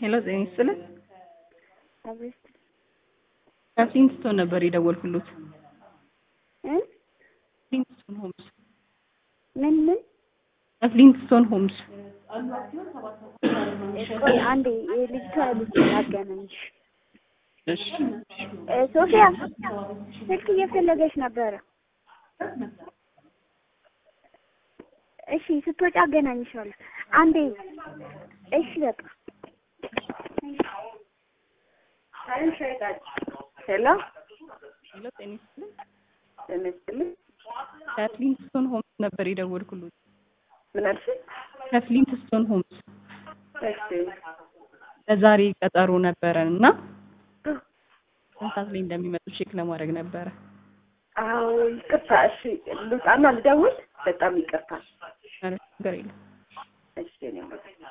ሄሎ ጤና ይስጥልን። አቤት ከፍሊንትስቶን ነበር የደወልኩሎት። እ ፍሊንትስቶን ሆምስ ምን ምን ከፍሊንትስቶን ሆምስ ቆይ አንዴ የልጅቷ ልጅ ላገናኝሽ። እሺ እ ሶፊያ ስልክ እየፈለገች ነበረ። እሺ ስትወጪ አገናኝሻለሁ። አንዴ እሺ በቃ ሄሎ ሄሎ ጤና ይስጥልን። ጤና ይስጥልኝ። ከፍሊንትስቶን ሆምስ ነበር የደወልኩሎት። ምን አልሽኝ? ከፍሊንትስቶን ሆምስ እሺ ለዛሬ ቀጠሮ ነበረን እና ስንት ሰዓት ላይ እንደሚመጡ ቼክ ለማድረግ ነበረ። አዎ ይቅርታ። እሺ ልውጣና ልደውል። በጣም ይቅርታ። ኧረ ችግር የለም። እሺ እኔ